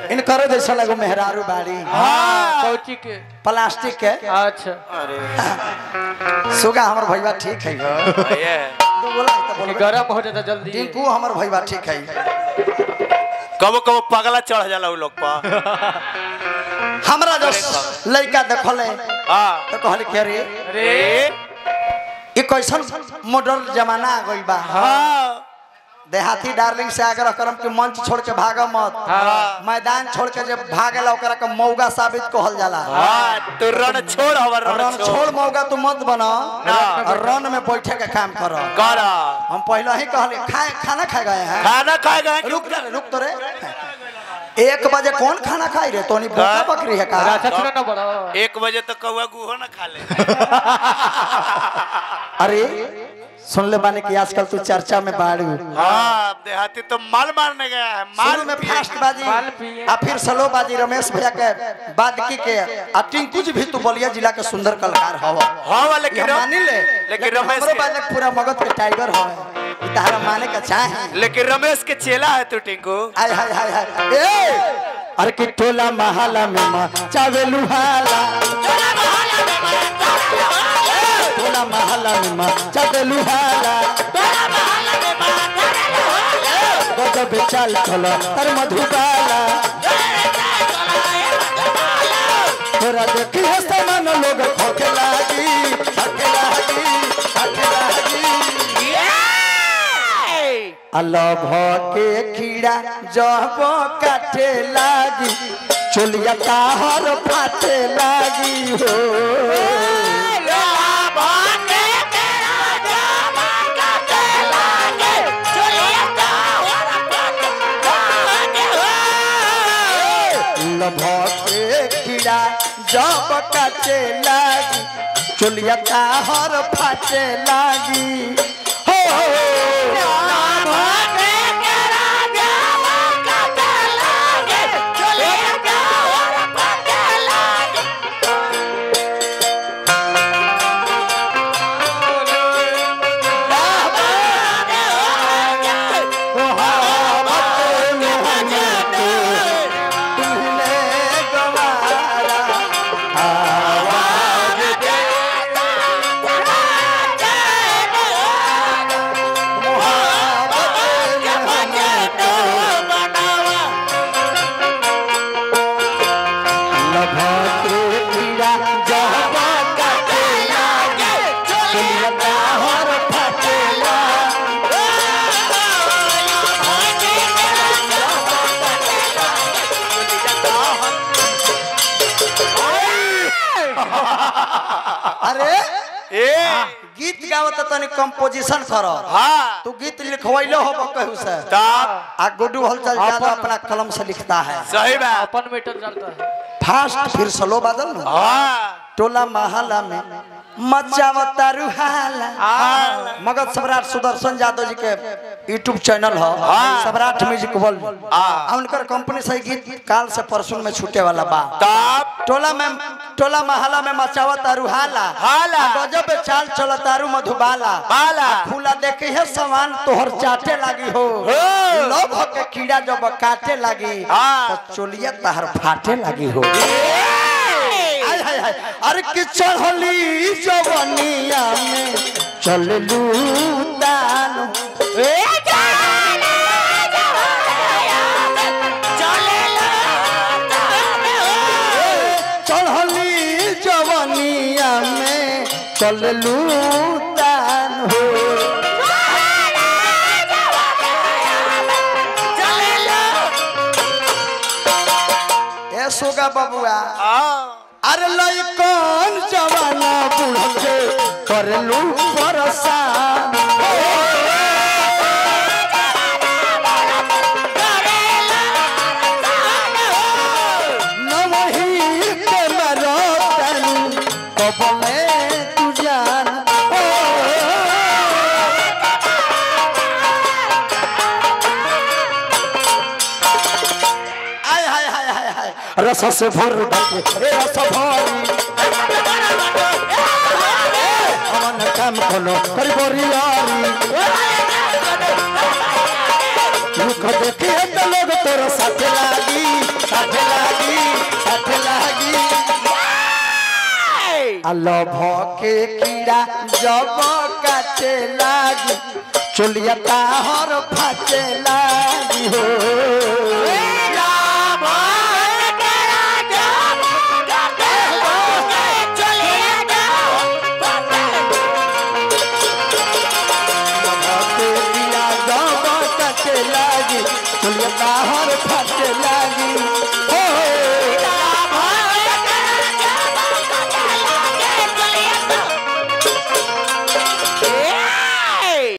इनकर जैसा लगो मेहरारू बाड़ी हाँ कौची के प्लास्टिक के अच्छा अरे सुगा हमर भैया ठीक है गो। ये तू बोला है तो ये बोलबे। गरम हो जाता जल्दी टिंकू हमर भैया ठीक है कबो कबो पगला चढ़ जाला उ लोग पर हमरा जो लड़का देखले हाँ तो कहले के रे अरे ये कैसन मॉडर्न जमाना आ गइल बा हाँ देहाती डार्लिंग से आग्रह करम कि मंच छोड़ के भागा मत हाँ। मैदान छोड़ के जब भागेला ओकरा के मौगा साबित कहल जाला हाँ तू रण छोड़ हवर रन रण छोड़ छोड़ मौगा तू मत बना ना। रन में बैठे के काम कर कर हम पहले ही कहले खाए खाना खा गए हैं खाना खाएगा रुक जा रे, रुक तो रे एक बजे कौन खाना खाई रे तोनी भूखा हाँ। बकरी है का अच्छा छुरा ना बड़ा एक बजे तो कौआ गुहो ना खा ले अरे सुन ले बानी कि आजकल तू चर्चा में बाड़ू हाँ देहाती तो माल मारने गया है माल शुरू में पिए। फास्ट बाजी माल पिए। आ फिर स्लो बाजी रमेश भैया के बादकी के आ टिंकू जी भी तू बलिया जिला के सुंदर कलाकार हव हाँ वाले ये हम मानी ले लेकिन रमेश हमरो के- बालक पूरा मगध के टाइगर हो तारा माने का चाहे लेकिन रमेश के चेला है तू टिंकू हाय हाय हाय हाय ए अरे कि टोला महाला में मां चावे लुहाला टोला महाला में मां चावे लुहाला गजब चाल चलो तर मधुबाला तोरा देखी है समान लोग खोके लागी खोके लागी खोके लागी अलभ के कीड़ा जब काटे लागी चोलिया ताहर फाटे लागी हो लभ के कीड़ा जब काटे लागी चोलिया ताहर फाटे लागी हो तुमने गवारा लभके पीड़ा जब काटे लागे चलिया ताहर फटेला अरे ए गीत गावत तनी कंपोजिशन कर हाँ तू गीत लिखवैलो हो कहू से तब आ गुड्डू हलचल ज्यादा अपना कलम से लिखता है सही बात अपन मीटर चलता है फास्ट फिर स्लो बादल ना हाँ टोला महला में मचावता रुहाला मगध सम्राट सुदर्शन यादव जी के यूट्यूब चैनल है सम्राट म्यूजिक वर्ल्ड आ उनकर कंपनी से गीत काल से परसों में छूटे वाला बा तब टोला में टोला महला में मचावता रुहाला हाला। गजब चाल चलतारू मधुबाला बाला। खुला देखे है सामान तोहर चाटे लागी हो हो। लोभ के कीड़ा जब काटे लागी हाँ। तो चोलिया तहर फाटे लागी हो हाय हाय हाय अरे कि चढ़ली जवनिया में चललू दान चढ़ली जवनिया में चललू दान हो ए सोगा बबुआ हाँ अरे लइकन जवाना बुढ़े करलू परेशान नवही के मरतन कबले तू जान ओ, आय हाय हाय हाय हाय रस से भर बाटे ए रस भरी अमन काम कलो करी बोरियारी रुख देखी तो लोग तोर साथे लागी साथे अलोभ के कीड़ा जब काटे लागी चोलिया ताहर फाटे लागी हो